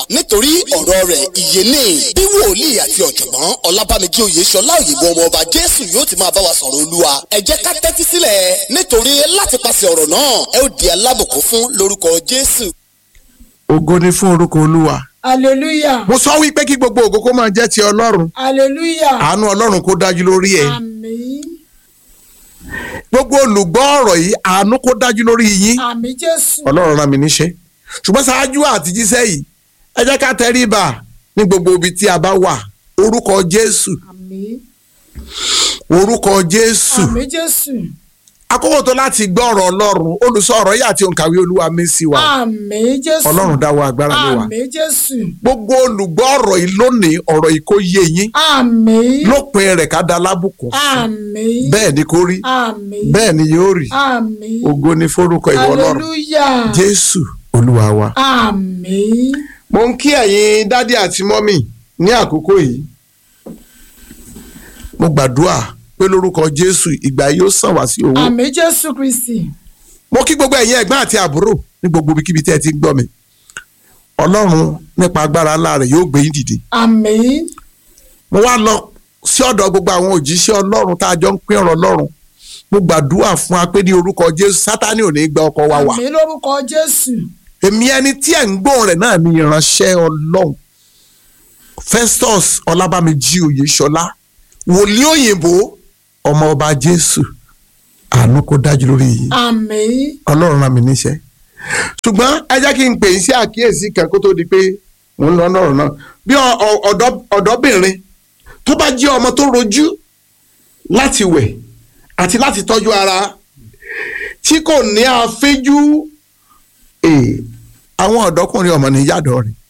nítorí ọ̀rọ̀ rẹ̀ ìyè ní bí wòlíì àti ọ̀jọ̀gbọ́n ọlábàmíjì oyèṣọlá òyìnbó ọmọ ọba jésù yóò ti máa bá wa sọ̀rọ̀ olúwa ẹ jẹ́ ká tẹ́tí sílẹ̀ nítorí láti pàṣẹ ọ̀rọ̀ náà ẹ ó di alábùkún fún lórúkọ jésù. ògo ni fún orúkọ olúwa hallelujah mo sọ wípé kí gbogbo ògo kó máa jẹ́ ti ọlọ́run hallelujah àánú ọlọ́run kó dájú lórí ẹ àmín gbogbo olùgbọ́ ọ̀rọ̀ yìí àánú kó dájú lórí yín àmín jésù ọlọ́run rán mi níṣẹ́ ṣùgbọ́n ṣáájú àti jíṣẹ́ yìí ẹ jẹ́ ká tẹríba ní gbogbo ibi tí a bá wà orúkọ jésù àmín orúkọ jésù àmín jésù àkókò tó láti gbọ́ ọ̀rọ̀ ọlọ́run olùsọ ọ̀rọ̀ yìí àti òǹkàwé olúwa mi sí wa àmín jésù ọlọ́run dáwọ́ agbára lé wa àmín jésù gbogbo olùgbọ́ ọ̀rọ̀ yìí lónìí ọ̀rọ̀ yìí kó yé yín àmín lópin rẹ̀ ká da lábùkún fún àmín bẹ́ẹ̀ ni kó rí àmín bẹ́ẹ̀ ni yóò rí àmín ògo ni forúkọ ìwọ ọlọ́run hallelujah jésù olúwa wa. àmín mo ń kí ẹ̀yin dádì àti mọ́mì ní àkókò yìí mo gbàdúrà pé lórúkọ jésù ìgbà yóò sàn wá sí owó àmín jésù kristi mo kí gbogbo ẹ̀yin ẹ̀gbọ́n àti àbúrò ní gbogbo ibikíbi tí ẹ ti ń gbọ́ mi ọlọ́run nípa agbára ńlá rẹ̀ yóò gbé yín dìde àmín mo wá lọ sí ọ̀dọ̀ gbogbo àwọn òjíṣẹ́ ọlọ́run tá a jọ ń pín ọ̀rọ̀ ọlọ́run mo gbàdúrà fún wa pé ní orúkọ jésù sátánì ò ní gba ọkọ wa wà àmín lórúkọ jésù èmi ẹni tí ẹ̀ ń gbóhùn rẹ̀ náà ni ìránṣẹ́ ọlọ́run festus ọlábàmíjì oyèṣọlá wòlíì òyìnbó ọmọ ọba jésù àánú kó dájú lórí yìí àmín ọlọ́run rán mi níṣẹ́ ṣùgbọ́n ẹ jẹ́ kí n pè é sí àkíyèsí kan kó tó di pé mò ń lọ lọ́rọ̀ náà bí ọ- ọ- ọ̀dọ́- ọ̀dọ́bìnrin tó bá jẹ́ ọmọ tó rojú láti wẹ̀ àti láti tọ́jú ara tí kò ní àfẹ́jú eh, àwọn ọ̀dọ́kùnrin ọmọ ní yàdọ̀ rẹ̀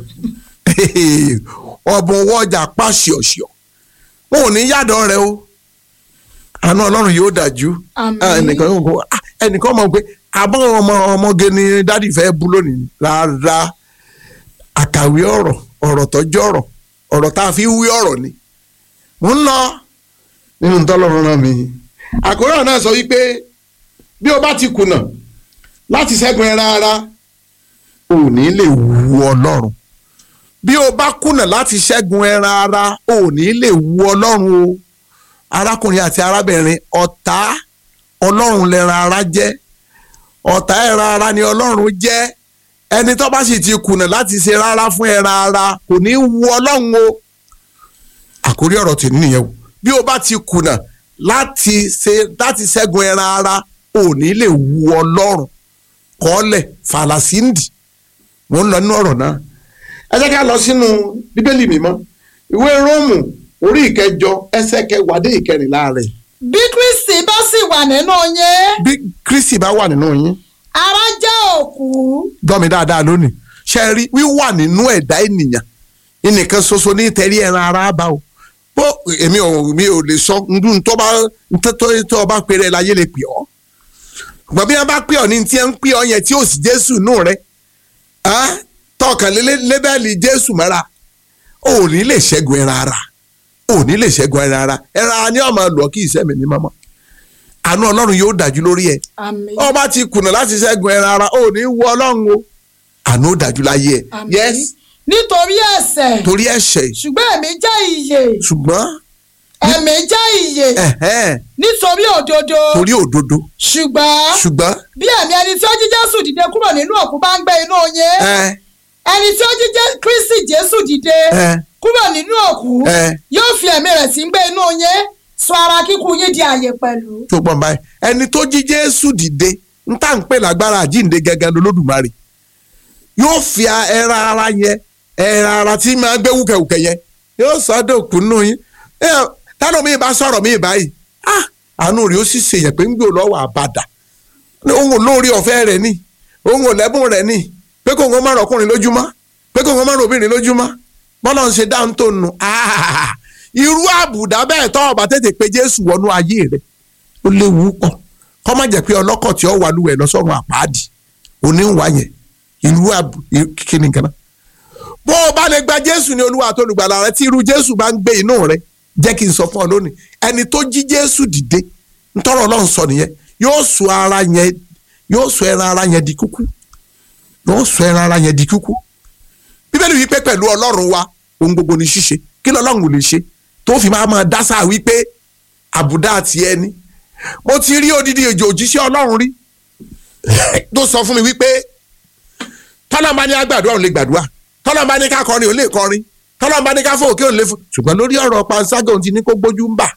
ọ̀bùn owó ọjà pàṣẹọ̀ṣọ̀ wọn ò ní yàdọ̀ rẹ̀ o àánú ọlọ́run yóò dájú Àmín. Ah, ẹnìkan yóò kó ah, ẹnìkan mọ̀ pé àbọ̀ ọmọ ọmọge ni dádì fẹ́ bú lónìí rárá àkàwé ọ̀rọ̀ ọ̀rọ̀ tọ́jú ọ̀rọ̀ ọ̀rọ̀ tá a fi wí ọ̀rọ̀ ni mo ń lọ nínú tọ́lọ́run náà mi àkóràn náà sọ wípé bí o bá ti kùnà láti ṣẹ́gun ẹran ara ò ní lè wu ọlọ́run bí o bá kùnà láti ṣẹ́gun ẹran ara ò ní lè wu ọlọ́run o arákùnrin àti arábìnrin ọ̀tá ọlọ́run lẹ́ran ara jẹ́ ọ̀tá ẹran ara ni ọlọ́run jẹ́ ẹni tó bá sì ti kùnà láti ṣe rárá fún ẹran ara kò ní wu ọlọ́run o àkórí ọ̀rọ̀ tì nìyẹn o bí o bá ti kùnà láti ṣe láti ṣẹ́gun ẹran ara ò ní lè wu ọlọ́run kọ́lẹ̀ fàlàsíǹdì mò ń lọ nínú ọ̀rọ̀ náà ẹ jẹ́ ká lọ sínú bíbélì mímọ́ ìwé róòmù orí ìkẹjọ ẹsẹ̀ kẹwàá dé ìkẹrìnlá rẹ̀ bí kristi bá sì wà nínú yín bí kristi bá wà nínú yín ara jẹ́ òkú gbọ́ mi dáadáa lónìí ṣe rí wíwà nínú ẹ̀dá ènìyàn ẹnìkan ṣoṣo ní tẹ̀rí ẹran ara bá o bó èmi ò mi ò lè sọ ndún tó bá tó tó bá pèrè láyé lè pè ọ́ ṣùgbọ́n bí wọ́n bá pè ọ́ ní tí wọ́n ń pè ọ́ yẹn tí ò sí jésù nù rẹ tọkàn lé lébẹ́lì jésù mọ́ra ò ní lè ṣẹ́gun ẹran ara ò ní lè ṣẹ́gun ẹran ara ẹran ara ni ọmọ lọ kí ìṣẹ́mi ní mọ́mọ́ àánú ọlọ́run yóò dájú lórí ẹ̀ àmín ọba ti kùnà láti ṣẹ́gun ẹran ara ò ní wọ ọlọ́run o àánú ó dájú láyé ẹ̀ àmín yes nítorí ẹ̀ṣẹ̀ torí ẹ̀ṣẹ̀ ṣùgbọ́n ẹ̀mí jẹ́ ìyè ṣùgbọ́n ẹ̀mí jẹ́ ìyè ẹ̀hẹ́n, nítorí òdodo torí òdodo ṣùgbọ́n ṣùgbọ́n bí ẹ̀mí ẹni tí ó jí jésù dìde kúrò nínú òkú bá ń gbé inú yín ẹ ẹni tí ó jí Jé- kristi jésù dìde ẹ kúrò nínú òkú ẹ yóò fi ẹ̀mí rẹ̀ sí ń gbé inú yín sọ ara kíkú yín di àyè pẹ̀lú. tó gbọ́n báyìí ẹni tó jí jésù dìde ń tà ń pè lágbára àjíǹde gẹ́gẹ́ lolódùmarè yóò fi a- ẹran ara yẹn ẹran ara tí máa gbé wúkẹ̀wúkẹ̀ yẹn yóò sọ ọ́ dòkú nù yín Ẹ, tánà mi bá sọ̀rọ̀ mi báyìí ah àánú rẹ̀ ó sì ṣèyàn pé ń gbé lọ́wọ́ àbàdà òun ò lórí ọ̀fẹ́ rẹ̀ ni òun ò lẹ́bùn rẹ̀ ni pé kò ń má rọ̀kùnrin lójúmọ́ pé kò ń má rọ̀bìnrin lójúmọ́ bọ́lá ń ṣe dáhùn tó nù ah irú àbùdá bẹ́ẹ̀ tọ́ ọba tètè pé jésù wọnú ayé rẹ̀ ó léwu pọ̀ kọ́ má jẹ́ pé ọlọ́kọ̀ tí ó wà lúwẹ̀ lọ́sọ̀run àpáàdì oníwà yẹn ìlú àbù kíni kan náà bó o bá lè gba jésù ní olúwa tó lùgbàlà rẹ tí irú jésù bá ń gbé inú rẹ jẹ́ kí n sọ fún ọ lónìí ẹni tó jí jésù dìde ntọ́rọ̀ ọlọ́run sọ nìyẹn yóò sọ ara yẹn yóò sọ ẹran ara yẹn di kúkú yóò sọ ẹran ara yẹn di kúkú bíbélì wípé pẹ̀lú ọlọ́run wa ohun gbogbo ni ṣíṣe kí lọ́lọ́run ò lè ṣe tó fi máa máa dá sáà wípé àbùdá àti ẹni mo ti rí odidi èjò òjíṣẹ́ ọlọ́run rí tó sọ fún mi wípé tọ́lọ́mà ní agbàdúrà òun lè gbàdúrà tọ́lọ́mà ní ká kọrin òun lè kọrin tọ́lọ́mà ní ká fò òkè òun lè fò ṣùgbọ́n lórí ọ̀rọ̀ panṣágà òun ti ní kó gbójú ń bà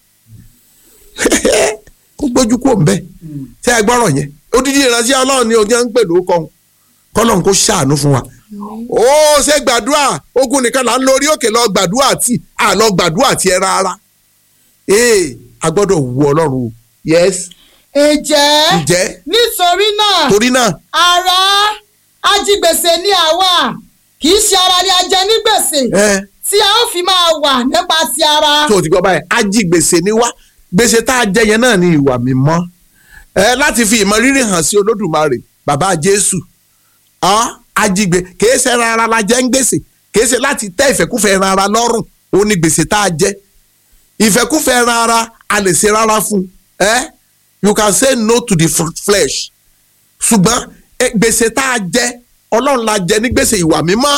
kó gbójú kó ń bẹ̀ ṣé ẹ gbọ́rọ̀ yẹn odidi ìránṣẹ́ ọlọ́run ni ojú ń pè lóko ọ̀hún kọ́lọ́run kó ṣàánú fún wa ó ṣe gbàdúrà ogun nìkan là ń lórí òkè lọ gbàdúrà tí à lọ gbàdúrà tí ẹ rárá ee a gbọ́dọ̀ wu ọlọ́run o yes ǹjẹ́ ǹjẹ́ nítorí náà torí náà ara ajigbèsè ni àwa kì í ṣe ara ni a jẹ ní gbèsè ẹ tí a ó fi máa wà nípa ti ara. tó o ti gbọ́ báyìí ajigbèsè ni wá gbèsè tá a jẹ yẹn náà ni ìwà mímọ́ ẹ láti fi ìmọ̀ rírì hàn sí olódùmarè bàbá jésù ah, ajigbe kìí ṣe ẹran ara la jẹ ń gbèsè kìí ṣe láti tẹ́ ìfẹ́kúfẹ̀ẹ́ ẹran ara lọ́rùn ó ní gbèsè tá a jẹ ìfẹ́kúfẹ̀ẹ́ ẹran ara a lè ṣe rárá fún ẹ you can say no to the f- flesh ṣùgbọ́n eh, gbèsè tá a jẹ ọlọ́run la jẹ ní gbèsè ìwà mímọ́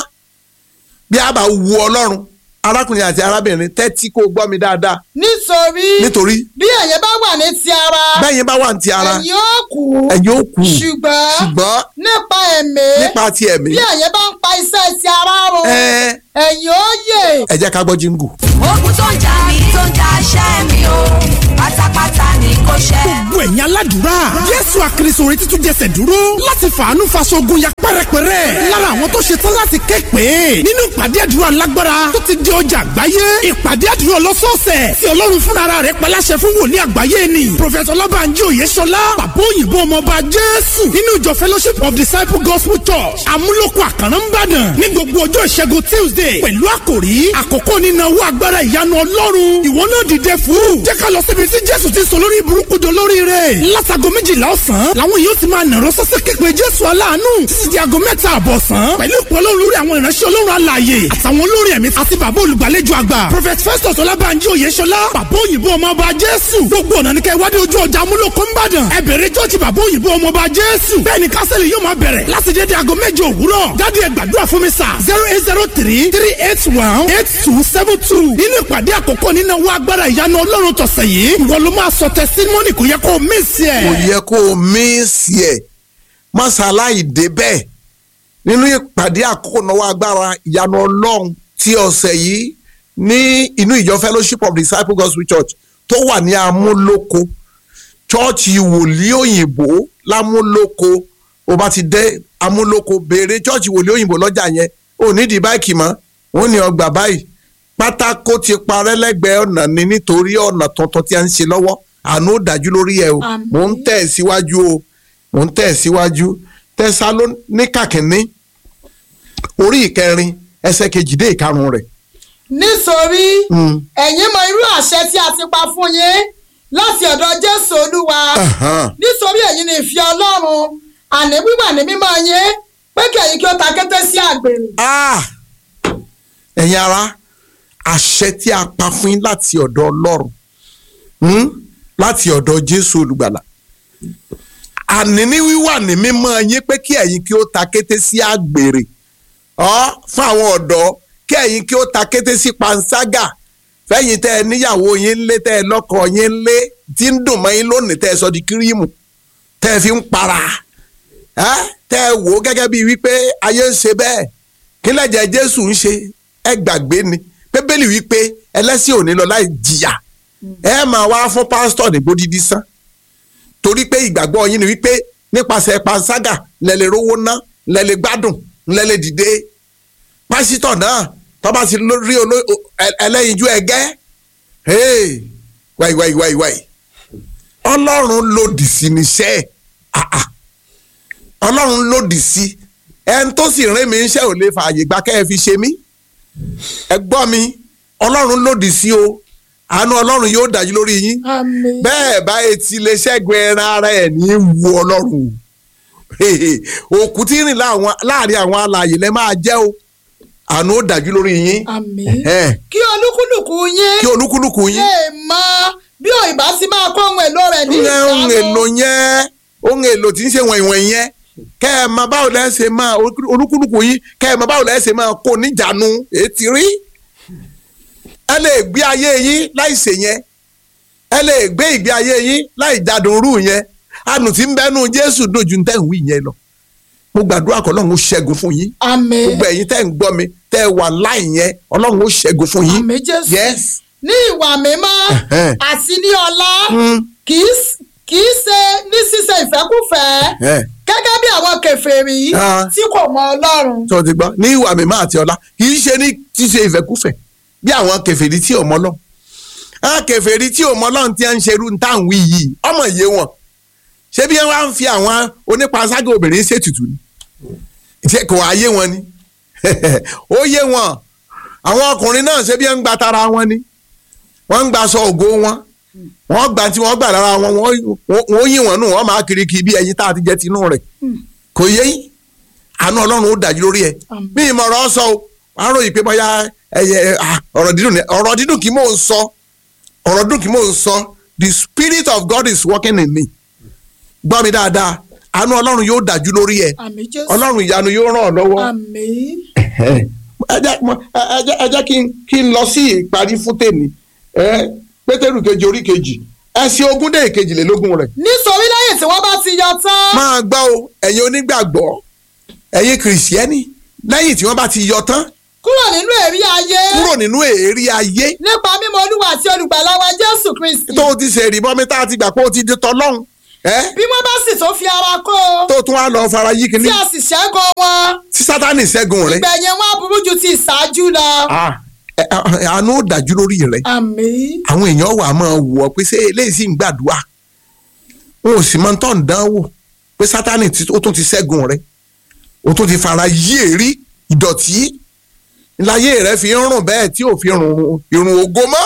bí a bá wu ọlọ́run arákùnrin àti arábìnrin tẹ́tí kó gbọ́ mi dáadáa nítorí nítorí bí ẹ̀yin bá wà ní ti ara bẹ́yìn bá wà ní ti ara ẹ̀yin ó kú ẹ̀yin ó kú ṣùgbọ́n ṣùgbọ́n nípa ẹ̀mí nípa ti ẹ̀mí bí ẹ̀yin bá ń pa iṣẹ́ ti ara run ẹ ẹ̀yin ó yè. ẹ jẹ́ ká gbọ́ jíngù. ogun tó ń jà mí tó ń jà ṣẹ́ mi o pátápátá ni kò ṣẹ́. gbogbo ẹ̀yin aládùúrà jésù àkìrìsò orin títún jẹsẹ̀ dúró láti fàánú faṣogun ya pẹ́rẹpẹ́rẹ́ lára àwọn tó ṣe tán láti ké pé nínú ìpàdé àdúrà lágbára tó ti di ọjà àgbáyé ìpàdé àdúrà ọlọ́sọ̀ọ̀sẹ̀ tí ọlọ́run fúnra rẹ̀ paláṣẹ fún wòlíì àgbáyé ni prophet ọlọ́bànjí òyeṣọlá bàbá òyìnbó ọmọọba jésù nínú ìjọ fellowship of disciple gospel church amúlòkọ àkàrà ń bàdàn ní gbogbo ọjọ́ ìṣẹ́gun tuesday pẹ̀lú àkòrí àkókò nínáwó agbára ìyanu ọlọ́run ìwọ náà dìde fún jẹ́ ká lọ síbi tí jésù ti sọ lórí burúkú jọ lórí rẹ̀ látago méjìlá ọ̀sán làwọn yóò ti máa nàró sọ́sẹ́ képe jésù aláàánú títí di aago mẹ́ta àbọ̀sán pẹ̀lú ìpọ́nlọ́ lórí àwọn ìránṣẹ́ ọlọ́run alààyè àtàwọn olórí ẹ̀mí àti bàbá olùgbàlejò àgbà prophet festus ọlábànjí oyèṣọlá bàbá òyìnbó ọmọọba jésù gbogbo ọ̀nà ní kẹ́ wádìí ojú ọjà amúlòkó ńbàdàn ẹ bẹ̀rẹ̀ jọ́ọ̀jì bàbá òyìnbó ọmọọba jésù bẹ́ẹ̀ ni kásẹ̀lì yóò máa bẹ̀rẹ̀ láti dédé aago méje òwúrọ̀ jáde ẹ gbàdúrà fún mi sà zero eight zero three three eight one eight two seven two nínú ìpàdé àkọ́kọ́ nínú owó agbára ìyanu ọlọ́run tọ̀sẹ̀ yìí ìwọ ló máa sọ tẹsítímọ́nì kò yẹ kó o mísì ẹ̀. kò yẹ kó o mísì ẹ̀ mọ́sálàyé dé bẹ́ẹ̀ nínú ìpàdé àkókò náwó agbára ìyanu ọlọ́run ti ọ̀sẹ̀ yìí ní inú ìjọ fellowship of disciples gospel church tó wà ní amúlòkó chọ́ọ̀chì wòlíì òyìnbó lámúlòkó o bá ti dé amúlòkó béèrè chọ́ọ̀chì wòlíì òyìnbó lọ́jà yẹn ò nídìí báìkì mọ́ wọ́n ní ọgbà báyìí pátákó ti parẹ́ lẹ́gbẹ̀ẹ́ ọ̀nà ni nítorí ọ̀nà tuntun tí a ń ṣe lọ́wọ́ àánú ò dájú lórí ẹ o Àmín. mò ń tẹ̀ síwájú o mò ń tẹ̀ síwájú tẹsalóníkà kìíní orí ìkẹrin ẹsẹ̀ kejì dé ìkarùn rẹ̀ nítorí Mm. ẹ̀yin mọ irú àṣẹ tí a ti pa fún yín láti ọ̀dọ̀ jésù olúwa Ahan. nítorí ẹ̀yin ni ìfẹ́ ọlọ́run àní wíwà ní mímọ́ yín pé kí ẹ̀yin kí ó ta kété sí àgbèrè. Ah! ẹ̀yin ara àṣẹ tí a pa fún yín láti ọ̀dọ̀ ọlọ́run hmm? láti ọ̀dọ̀ jésù olùgbàlà àní ní wíwà ní mímọ́ yín pé kí ẹ̀yin kí ó ta kété sí àgbèrè ọ́ fún àwọn ọ̀dọ́ kí ẹ̀yin kí ó ta kété sí panṣágà fẹ́yìn tẹ́ ẹ níyàwó yín lé tẹ́ ẹ lọ́kọ yín lé tí ń dùn mọ́ yín lónìí tẹ́ ẹ sọ di kírímù tẹ́ ẹ fi ń para ẹ́ tẹ́ ẹ wò ó gẹ́gẹ́ bíi wípé ayé ń ṣe bẹ́ẹ̀ kí lẹ́jẹ̀ jésù ń ṣe ẹ gbàgbé ni bíbélì wípé ẹlẹ́sìn ò ní lọ láì jìyà ẹ máa wá fún pásítọ̀ ní gbódìdí sán torí pé ìgbàgbọ́ yín ni wípé nípasẹ̀ panṣágà lẹ́lẹ̀ rówó ná lẹ́lẹ̀ gbádùn lẹ́lẹ̀ dìde pásítọ̀ náà tọ́ba ti ló- rí oló- o- ẹ- ẹlẹ́yinjú ẹgẹ́ hey, wáyé wáyé wáyé wáyé ọlọ́run lòdì sí níṣẹ́ ah, ah. ọlọ́run lòdì sí ẹni tó sì rìn mí iṣẹ́ ò lè fààyè gbà kẹ́ ẹ fi ṣe mí ẹ gbọ́ mi ọlọ́run lòdì sí o àánú ọlọ́run yóò dájú lórí yín àmín. bẹ́ẹ̀ bá etí lè ṣẹ́gun ẹran ara ẹ̀ ní í wu ọlọ́run o òkú tí ń rìn láwọn- láàrin àwọn alààyè lẹ́ máa jẹ́ o àánú ó dájú lórí yín àmín. Ẹ̀hẹ́n. kí olúkúlùkù yín kí olúkúlùkù yín lè mọ bí òyìnbá ti máa kó ohun èlò rẹ̀ ní ń ohun ìjánu. èlò yẹn ohun èlò tí ń ṣe wọ̀nyí wọ̀nyí yẹn kẹ́ ẹ mọ báwo lẹ́ ṣe máa olúkúlùkù yín kẹ́ ẹ mọ báwo lẹ́ ṣe máa kó níjànú ètí rí ẹ lè gbé ayé yín láì ṣe yẹn ẹ lè gbé ìgbé ayé yín láì jádùn rú yẹn àánú tí ń bẹnu Jésù dùn ju tẹ́ ń wí yẹn lọ mo gbàdúrà kọ́ Ọlọ́run ó ṣẹ́gun fún yín àmín gbogbo ẹ̀yin tẹ́ ń gbọ́ mi tẹ́ ẹ wà láì yẹn Ọlọ́run ó ṣẹ́gun fún yín àmín Jésù yes ní ìwà mímọ́ Ẹ̀hẹ́n. àti ní ọlá Mm. kì í s- kì í ṣe ní ṣíṣe ìfẹ́kúfẹ̀ẹ́ Ẹ̀hẹ́n. gẹ́gẹ́ bí àwọn kèfèrí Ah. tí kò mọ Ọlọ́run tó ti gbọ́ ní ìwà mímọ́ àti ọlá kì í ṣe ní ṣíṣe ìfẹ́kúfẹ̀ bí àwọn kèfèrí tí ò mọ Ọlọ́run àwọn kèfèrí tí ò mọ Ọlọ́run tí wọ́n ń ṣerú ní táwọn wí yìí ọmọ yé wọn ṣé bí wọ́n wá ń fi àwọn onípanṣágà obìnrin ṣètùtù ni ṣé kò wá yé wọn ni ó yé wọn àwọn ọkùnrin náà ṣé bí wọ́n ń gba tara wọn ni wọ́n ń gba aṣọ ògo wọn wọ́n gba tí wọ́n gbà lára wọn wọ́n- wọ́n yí wọn nù wọ́n máa kiri kiri bí ẹyin tá a ti jẹ tinú rẹ̀ kò yé yín àánú ọlọ́run ó dájú lórí ẹ Àmín. bí ìmọ̀ràn sọ o wàá ròyìn pé bóyá ẹyẹ ah, ọ̀rọ̀ dídùn ni ọ̀rọ̀ dídùn kì í mò ń sọ ọ̀rọ̀ dídùn kì í mò ń sọ the spirit of God is working in me gbọ́ mi dáadáa àánú ọlọ́run yóò dájú lórí ẹ àmín Jésù ọlọ́run ìyanu yóò ràn ọ́ lọ́wọ́ àmín ẹ jẹ́ mo- ẹ- ẹ jẹ́- ẹ jẹ́ kí n kí n lọ sí ìparí fún tèmi ẹ pétérù kejì orí kejì ẹsẹ̀ ogún dé ìkejìlélógún rẹ̀ nítorí lẹ́yìn tí wọ́n bá ti yọ tán máa gbọ́ o ẹ̀yin onígbàgbọ́ ẹ̀yin kìrìsìẹ́nì lẹ́yìn tí wọ́n bá ti yọ tán kúrò nínú èrí ayé kúrò nínú èérí ayé nípa mímọ̀ Olúwa àti olùgbàlà wa Jésù Kristi tó o ti ṣe ìrìbọmi tá a ti gbà pé o ti di tọlọ́hún ẹ́ bí wọ́n bá sì tó fi ara kó o tó tún wá lọ fara yí tí kínní a sì ṣẹ́gun wọn tí sátánì ṣẹ́gun rẹ̀ ìgbẹ̀yìn wọn á burú ju ti ìṣáájú lọ. Ah, ẹ- ẹ- àánú ó dájú lórí rẹ̀ àmín àwọn èèyàn wà á máa wọ̀ ọ́ pé ṣé eléyìí sì ń gbàdúrà wọn ò sì máa ń tọ́ ń dán wò pé sátánì tí- ó tún ti ṣẹ́gun rẹ̀ ó tún ti fara yí èrí ìdọ̀tí láyé rẹ̀ fi ń rùn bẹ́ẹ̀ tí ò fi rùn irun ògo mọ́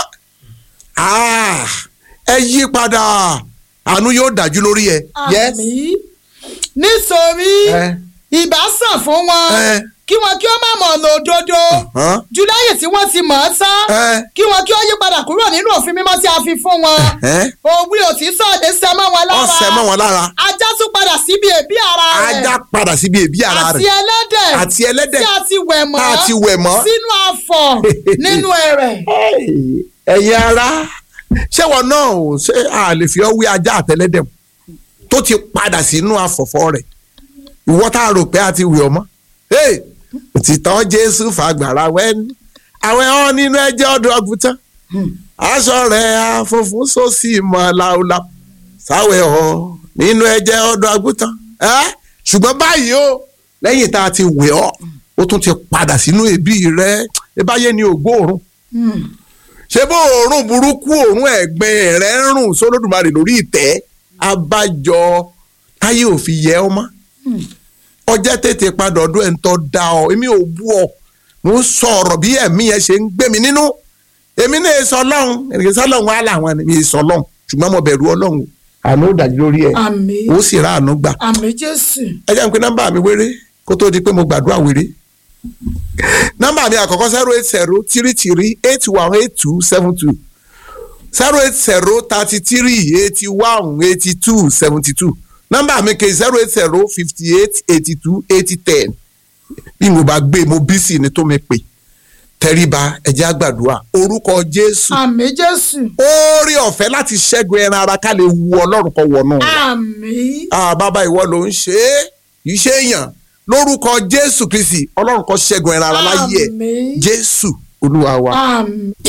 Ah, ẹ yí padà àánú yóò dájú lórí ẹ. Yes. àmín nítorí Ẹ. ìbá sàn fún wọn Ẹ. kí wọn kí ó má mọ̀ ọ̀nà òdodo Hàn? jù lẹ́yìn tí wọ́n ti mọ̀ ọ́ tán Ẹ. kí wọn kí ó yí padà kúrò nínú òfin mímọ́ tí a fi fún wọn Ẹ. òwe òtítọ́ òde sẹ́ mọ́ wọn lára ọ̀sẹ̀ mọ́ wọn lára ajá tún padà síbi èbí ara rẹ̀ ajá padà síbi èbí ara àti rẹ̀ ẹlẹ́dẹ̀ àti ẹlẹ́dẹ̀ tí a ti wẹ̀ mọ́ tá a ti wẹ̀ mọ́. sínú àfọ̀ nínú ẹ̀rẹ̀. Hey, ẹ̀yin ara ṣé wọn náà ò ṣe a lè fi ọ́ wí ajá àtẹlẹ́dẹ̀ tó ti padà sínú àfọ̀fọ́ rẹ̀ ìwọ tá a rò pé a ti wẹ̀ ọ́ mọ́ Hey, òtítọ́ Jésù fàgbàrà wẹ́ni àwẹ̀ ọ́ nínú ẹ̀jẹ̀ ọdún ọ̀gùtàn aṣọ rẹ̀ àfọ̀fún sósì mọ́ láúláú sáwẹ̀ ọ́ nínú ẹ̀jẹ̀ ọdún ọ̀gùtàn ẹ́ ṣùgbọ́n báyìí o lẹ́yìn tá a ti wẹ̀ ọ́ ó tún ti padà sínú ẹbí rẹ̀ ẹ báyé ni ògbóòrùn ṣé bó òórùn burúkú òórùn ẹ̀gbin rẹ̀ ń rùn sólódùmarè lórí ìtẹ́ abájọ táyé ò fi yẹ ọ mọ́ ọjọ́ tètè padà ọdún ẹ̀ ń tọ́ da ọ èmi ò bú ọ mo ń sọ ọ̀rọ̀ bí ẹ̀mí yẹn ṣe ń gbé mi nínú èmi náà sọ ọlọ́run ènìyàn sọ ọlọ́run wà láwọn ni mi sọ ọlọ́run ṣùgbọ́n mo bẹ̀rù ọlọ́run àánú ó dájú lórí ẹ̀ àmín ó sì rà àánú gbà àmín Jésù. ẹ jẹ́ n pé nọ́mbà mi wéré kó tó di pé mo gbàdúrà wéré nọ́mbà mi àkọ́kọ́ zero eight zero three three eight one eight two seven two zero eight zero thirty three eighty one eighty two seventy two nọ́mbà mi kejì zero eight zero fifty eight eighty two eighty ten bí mo bá gbé mo bí sí ni tó mi pè tẹríba ẹ jẹ́ á gbàdúrà orúkọ Jésù àmín Jésù. oore ọ̀fẹ́ láti ṣẹ́gun ẹran ara ká lè wu Ọlọ́run kọ wọnú wa àmín ah bàbá ìwọ ló ń ṣe é kì í ṣe èèyàn lórúkọ jésù kristi ọlọ́run kó ṣẹ́gun ẹran ara láyé ẹ̀ Àmín. jésù olúwa wa. àmín.